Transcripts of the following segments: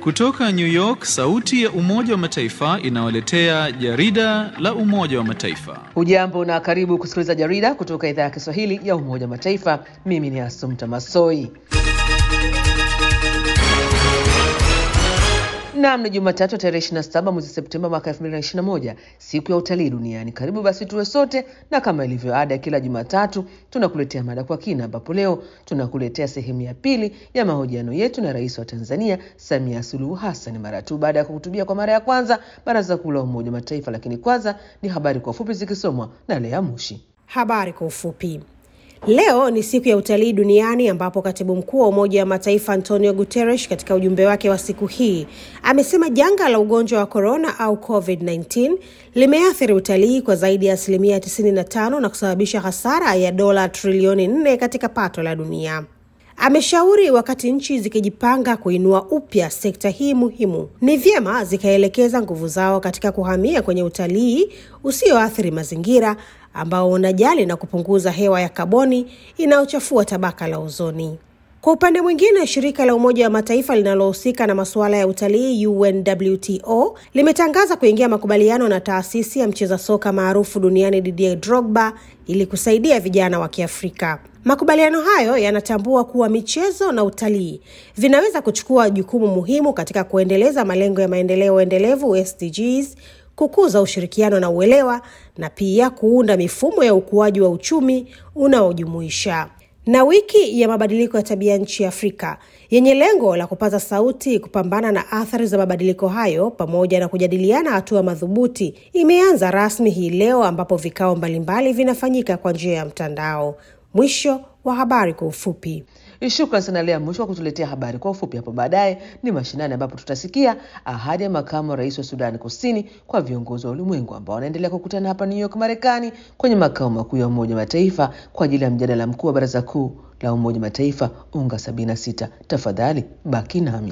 Kutoka New York, sauti ya Umoja wa Mataifa inawaletea jarida la Umoja wa Mataifa. Hujambo na karibu kusikiliza jarida kutoka idhaa ya Kiswahili ya Umoja wa Mataifa. Mimi ni Asumta Masoi. Naam, ni Jumatatu tarehe 27 mwezi Septemba mwaka 2021, siku ya utalii duniani. Karibu basi tuwe sote, na kama ilivyo ada ya kila Jumatatu tunakuletea mada kwa kina, ambapo leo tunakuletea sehemu ya pili ya mahojiano yetu na Rais wa Tanzania Samia Suluhu Hassan mara tu baada ya kuhutubia kwa mara ya kwanza Baraza Kuu la Umoja wa Mataifa. Lakini kwanza ni habari kwa ufupi zikisomwa na Lea Mushi. Habari kwa ufupi. Leo ni siku ya utalii duniani ambapo katibu mkuu wa Umoja wa Mataifa Antonio Guterres katika ujumbe wake wa siku hii amesema janga la ugonjwa wa korona au COVID-19 limeathiri utalii kwa zaidi ya asilimia 95 na kusababisha hasara ya dola trilioni 4 katika pato la dunia. Ameshauri wakati nchi zikijipanga kuinua upya sekta hii muhimu, ni vyema zikaelekeza nguvu zao katika kuhamia kwenye utalii usioathiri mazingira ambao unajali na kupunguza hewa ya kaboni inayochafua tabaka la ozoni. Kwa upande mwingine, shirika la Umoja wa Mataifa linalohusika na masuala ya utalii UNWTO limetangaza kuingia makubaliano na taasisi ya mcheza soka maarufu duniani Didier Drogba ili kusaidia vijana wa Kiafrika. Makubaliano hayo yanatambua kuwa michezo na utalii vinaweza kuchukua jukumu muhimu katika kuendeleza malengo ya maendeleo endelevu SDGs, kukuza ushirikiano na uelewa na pia kuunda mifumo ya ukuaji wa uchumi unaojumuisha. Na wiki ya mabadiliko ya tabia nchi Afrika yenye lengo la kupaza sauti kupambana na athari za mabadiliko hayo pamoja na kujadiliana hatua madhubuti imeanza rasmi hii leo ambapo vikao mbalimbali vinafanyika kwa njia ya mtandao. Mwisho wa habari kwa ufupi. Shukran sana Lea Mwisho wa kutuletea habari kwa ufupi. Hapo baadaye ni mashinani, ambapo tutasikia ahadi ya makamu wa rais wa Sudani Kusini kwa viongozi wa ulimwengu ambao wanaendelea kukutana hapa New York, Marekani, kwenye makao makuu ya Umoja wa Mataifa kwa ajili ya mjadala mkuu wa Baraza Kuu la Umoja wa Mataifa UNGA 76. Tafadhali baki nami.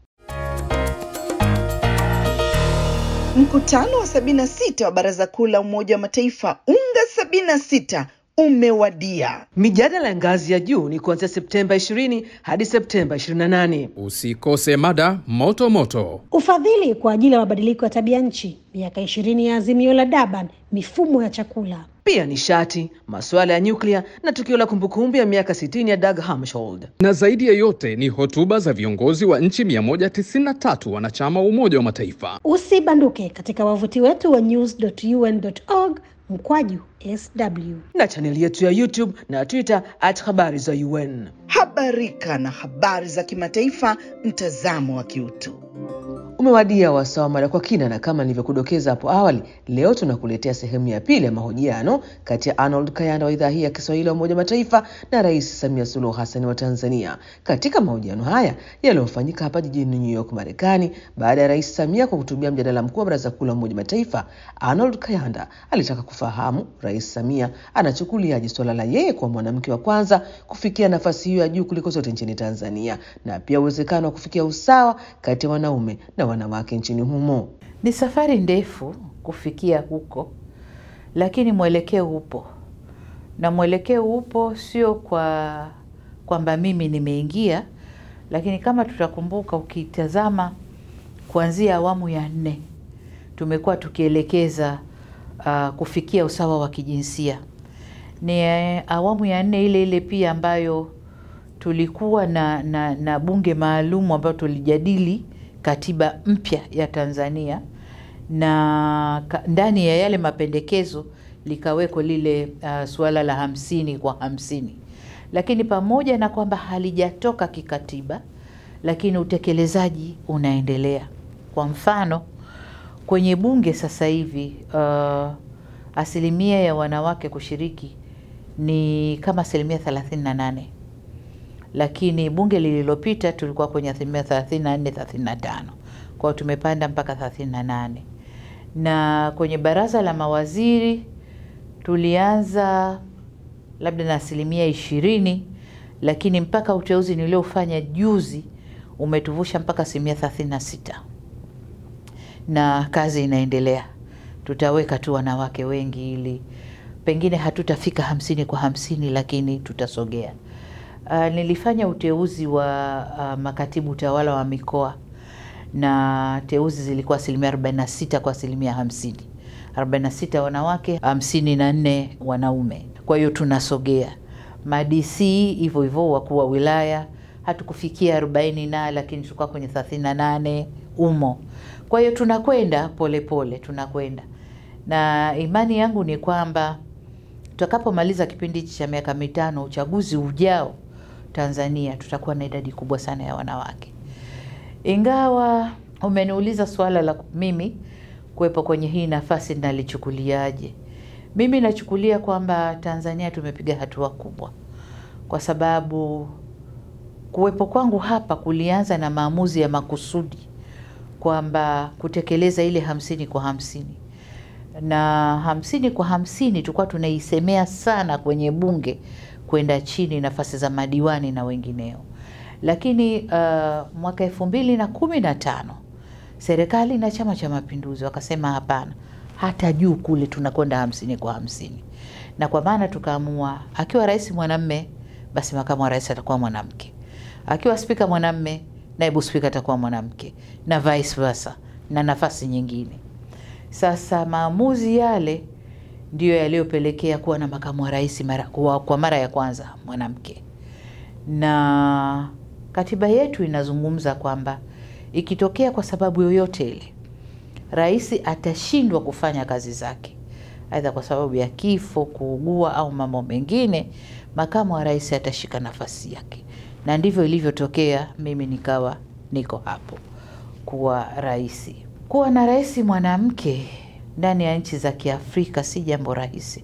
Mkutano wa 76 wa Baraza Kuu la Umoja wa Mataifa UNGA 76 umewadia. Mijadala ya ngazi ya juu ni kuanzia Septemba 20 hadi Septemba 28. Usikose mada moto moto. Ufadhili kwa ajili ya mabadiliko ya tabia nchi, miaka ishirini ya azimio la Durban, mifumo ya chakula, pia nishati, masuala ya nyuklia na tukio la kumbukumbu ya miaka 60 ya Dag Hammarskjöld. Na zaidi ya yote ni hotuba za viongozi wa nchi 193 wanachama wa Umoja wa Mataifa. Usibanduke katika wavuti wetu wa news.un.org mkwaju sw na chaneli yetu ya YouTube na Twitter at habari za UN. Habarika na habari za kimataifa, mtazamo wa kiutu. Umewadia wasaa wa mada kwa kina, na kama nilivyokudokeza hapo awali, leo tunakuletea sehemu ya pili ya mahojiano kati ya Arnold Kayanda wa idhaa hii ya Kiswahili ya Umoja wa Mataifa na Rais Samia Suluhu Hassan wa Tanzania. Katika mahojiano haya yaliyofanyika hapa jijini New York, Marekani, baada ya Rais Samia kuhutubia mjadala mkuu wa Baraza Kuu la Umoja wa Mataifa, Arnold Kayanda alitaka kufahamu Rais Samia anachukuliaje suala la yeye kuwa mwanamke wa kwanza kufikia nafasi hiyo ya juu kuliko zote nchini Tanzania, na pia uwezekano wa kufikia usawa kati ya wanaume na wanawake nchini humo. Ni safari ndefu kufikia huko, lakini mwelekeo upo, na mwelekeo upo sio kwa kwamba mimi nimeingia, lakini kama tutakumbuka, ukitazama kuanzia awamu ya nne tumekuwa tukielekeza uh, kufikia usawa wa kijinsia. Ni uh, awamu ya nne ile ile pia ambayo tulikuwa na, na, na bunge maalum ambayo tulijadili katiba mpya ya Tanzania na ka, ndani ya yale mapendekezo likawekwa lile uh, suala la hamsini kwa hamsini, lakini pamoja na kwamba halijatoka kikatiba, lakini utekelezaji unaendelea. Kwa mfano kwenye bunge sasa hivi uh, asilimia ya wanawake kushiriki ni kama asilimia thelathini na nane lakini bunge lililopita tulikuwa kwenye asilimia thelathini na nne thelathini na tano kwao tumepanda mpaka thelathini na nane na kwenye baraza la mawaziri tulianza labda na asilimia ishirini lakini mpaka uteuzi niliofanya juzi umetuvusha mpaka asilimia thelathini na sita na kazi inaendelea. Tutaweka tu wanawake wengi ili pengine hatutafika hamsini kwa hamsini, lakini tutasogea. Uh, nilifanya uteuzi wa uh, makatibu tawala wa mikoa na teuzi zilikuwa asilimia 46 kwa asilimia 50, 46 wanawake, 54 wanaume. Kwa hiyo tunasogea madc hivyo hivyo, wakuu wa wilaya hatukufikia 40 na lakini tulikuwa kwenye 38 umo. Kwa hiyo tunakwenda polepole, tunakwenda na imani yangu ni kwamba tutakapomaliza kipindi hichi cha miaka mitano, uchaguzi ujao Tanzania tutakuwa na idadi kubwa sana ya wanawake. Ingawa umeniuliza suala la mimi kuwepo kwenye hii nafasi nalichukuliaje, mimi nachukulia kwamba Tanzania tumepiga hatua kubwa, kwa sababu kuwepo kwangu hapa kulianza na maamuzi ya makusudi kwamba kutekeleza ile hamsini kwa hamsini na hamsini kwa hamsini tulikuwa tunaisemea sana kwenye bunge kwenda chini nafasi za madiwani na wengineo, lakini uh, mwaka elfu mbili na kumi na tano serikali na Chama cha Mapinduzi wakasema hapana, hata juu kule tunakwenda hamsini kwa hamsini, na kwa maana tukaamua akiwa rais mwanamme, basi makamu wa rais atakuwa mwanamke, akiwa spika mwanamme, naibu spika atakuwa mwanamke na vice versa, na nafasi nyingine. Sasa maamuzi yale ndiyo yaliyopelekea kuwa na makamu wa rais mara, kwa, kwa mara ya kwanza mwanamke, na katiba yetu inazungumza kwamba ikitokea kwa sababu yoyote ile rais atashindwa kufanya kazi zake, aidha kwa sababu ya kifo, kuugua au mambo mengine, makamu wa rais atashika nafasi yake, na ndivyo ilivyotokea. Mimi nikawa niko hapo kuwa rais. Kuwa na rais mwanamke ndani ya nchi za Kiafrika si jambo rahisi,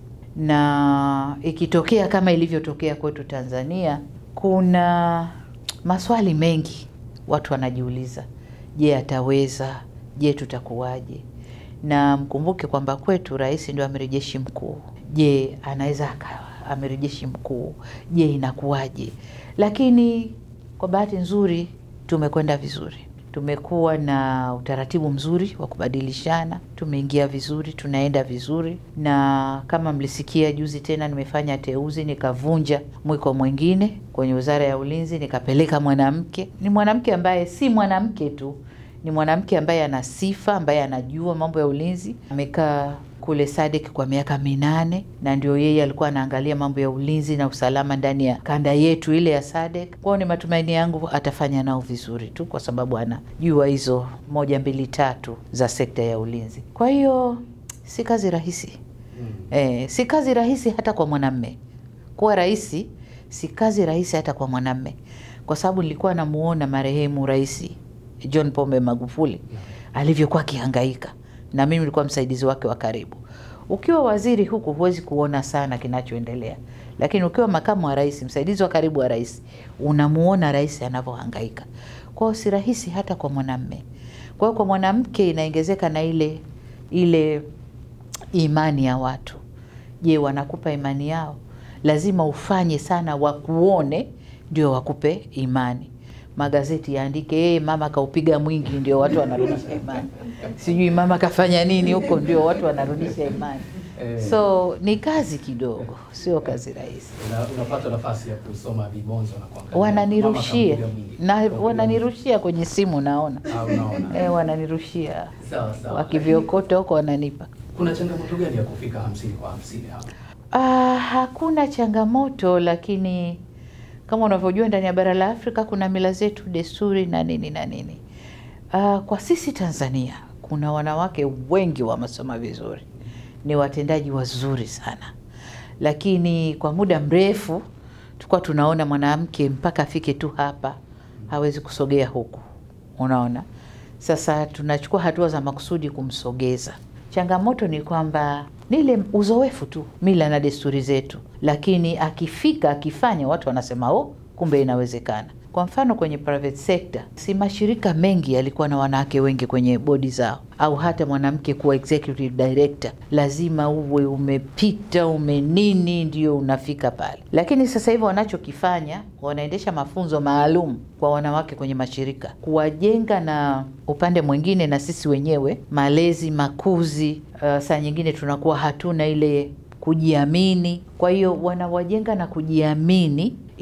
na ikitokea kama ilivyotokea kwetu Tanzania, kuna maswali mengi watu wanajiuliza, je, ataweza? Je, tutakuwaje? Na mkumbuke kwamba kwetu rais ndio amiri jeshi mkuu. Je, anaweza akawa amiri jeshi mkuu? Je, inakuwaje? Lakini kwa bahati nzuri tumekwenda vizuri tumekuwa na utaratibu mzuri wa kubadilishana, tumeingia vizuri, tunaenda vizuri, na kama mlisikia juzi tena nimefanya teuzi, nikavunja mwiko mwingine kwenye wizara ya ulinzi, nikapeleka mwanamke. Ni mwanamke ambaye si mwanamke tu, ni mwanamke ambaye ana sifa, ambaye anajua mambo ya ulinzi. Amekaa kule Sadek kwa miaka minane na ndio yeye alikuwa anaangalia mambo ya ulinzi na usalama ndani ya kanda yetu ile ya Sadek. Kwao ni matumaini yangu atafanya nao vizuri tu, kwa sababu anajua hizo moja mbili tatu za sekta ya ulinzi. Kwa hiyo si kazi rahisi mm. Eh, si kazi rahisi hata kwa mwanamme kuwa rais, si kazi rahisi hata kwa mwanamme, kwa sababu nilikuwa namuona marehemu Rais John Pombe Magufuli alivyokuwa akihangaika na mimi nilikuwa msaidizi wake wa karibu. Ukiwa waziri huku huwezi kuona sana kinachoendelea, lakini ukiwa makamu wa rais, msaidizi wa karibu wa rais, unamuona rais anavyohangaika. Kwa hiyo si rahisi hata kwa mwanamme. Kwa hiyo kwa mwanamke inaongezeka na ile ile imani ya watu. Je, wanakupa imani yao? Lazima ufanye sana, wakuone ndio wakupe imani magazeti yaandike yeye mama kaupiga mwingi, ndio watu wanarudisha imani, sijui mama kafanya nini huko, ndio watu wanarudisha imani. So ni kazi kidogo, sio kazi rahisi. Una- unapata nafasi ya kusoma vibonzo na kuangalia Wananirushia mama kampiga mwingi. na Kampiga wananirushia kwenye simu, naona mwingi. Ah, unaona. e, wananirushia Sawa sawa. wakiviokota huko wananipa. Kuna changamoto gani ya kufika hamsini kwa hamsini hapa? Ah, hakuna changamoto, lakini kama unavyojua ndani ya bara la Afrika kuna mila zetu, desturi na nini na nini. Ah, kwa sisi Tanzania kuna wanawake wengi wamesoma vizuri, ni watendaji wazuri sana, lakini kwa muda mrefu tulikuwa tunaona mwanamke mpaka afike tu hapa hawezi kusogea huku, unaona. Sasa tunachukua hatua za makusudi kumsogeza. Changamoto ni kwamba ni ile uzoefu tu, mila na desturi zetu, lakini akifika akifanya, watu wanasema oh, kumbe inawezekana. Kwa mfano kwenye private sector, si mashirika mengi yalikuwa na wanawake wengi kwenye bodi zao, au hata mwanamke kuwa executive director, lazima uwe umepita ume nini ndio unafika pale. Lakini sasa hivi wanachokifanya, wanaendesha mafunzo maalum kwa wanawake kwenye mashirika, kuwajenga na upande mwingine, na sisi wenyewe malezi, makuzi. Uh, saa nyingine tunakuwa hatuna ile kujiamini. Kwa hiyo wanawajenga na kujiamini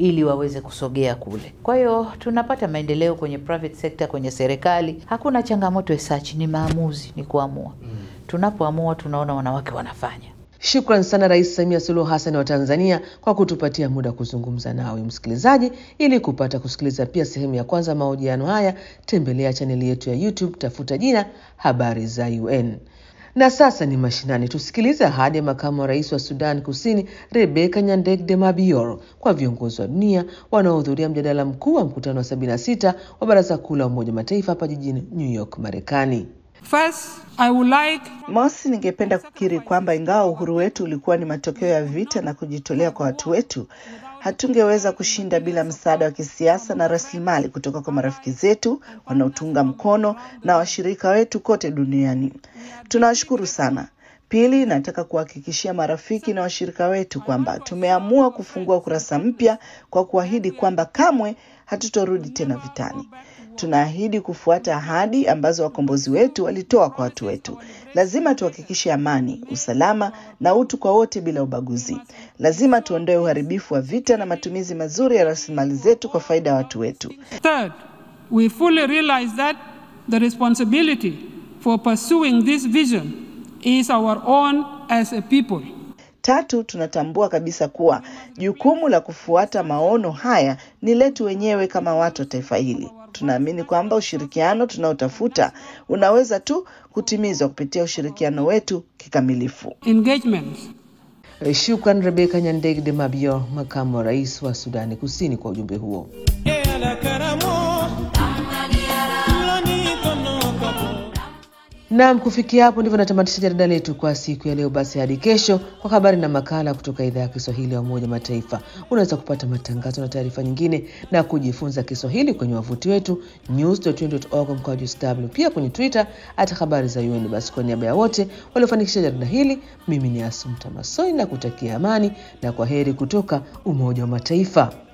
ili waweze kusogea kule. Kwa hiyo tunapata maendeleo kwenye private sector, kwenye serikali. Hakuna changamoto esachi, ni maamuzi, ni kuamua. Tunapoamua tunaona wanawake wanafanya. Shukran sana Rais Samia Suluhu Hassan wa Tanzania kwa kutupatia muda kuzungumza nawe msikilizaji. Ili kupata kusikiliza pia sehemu ya kwanza mahojiano haya, tembelea chaneli yetu ya YouTube, tafuta jina Habari za UN. Na sasa ni mashinani, tusikilize ahadi ya makamu wa rais wa Sudan Kusini Rebeka Nyandekde Mabior kwa viongozi wa dunia wanaohudhuria mjadala mkuu wa mkutano wa 76 wa Baraza Kuu la Umoja wa Mataifa hapa jijini New York, Marekani. First, I would like Mosi, ningependa kukiri kwamba ingawa uhuru wetu ulikuwa ni matokeo ya vita na kujitolea kwa watu wetu, hatungeweza kushinda bila msaada wa kisiasa na rasilimali kutoka kwa marafiki zetu wanaotunga mkono na washirika wetu kote duniani. Tunawashukuru sana. Pili, nataka kuhakikishia marafiki na washirika wetu kwamba tumeamua kufungua ukurasa mpya kwa kuahidi kwamba kamwe hatutorudi tena vitani. Tunaahidi kufuata ahadi ambazo wakombozi wetu walitoa kwa watu wetu. Lazima tuhakikishe amani, usalama na utu kwa wote bila ubaguzi. Lazima tuondoe uharibifu wa vita na matumizi mazuri ya rasilimali zetu kwa faida ya watu wetu. Third, we fully realize that the responsibility for pursuing this vision is our own as a people. Tatu, tunatambua kabisa kuwa jukumu la kufuata maono haya ni letu wenyewe kama watu wa taifa hili. Tunaamini kwamba ushirikiano tunaotafuta unaweza tu kutimizwa kupitia ushirikiano wetu kikamilifu. Engagements Shukran Rebeka Nyandekde Mabior, makamu wa rais wa Sudani Kusini, kwa ujumbe huo. Naam, kufikia hapo ndivyo natamatisha jarida letu kwa siku ya leo. Basi hadi kesho kwa habari na makala kutoka idhaa ya Kiswahili ya Umoja wa Mataifa. Unaweza kupata matangazo na taarifa nyingine na kujifunza Kiswahili kwenye wavuti wetu news.un.org mkwaju sw, pia kwenye Twitter hata habari za UN. Basi kwa niaba ya wote waliofanikisha jarida hili, mimi ni Asumta Masoi na kutakia amani na kwa heri kutoka Umoja wa Mataifa.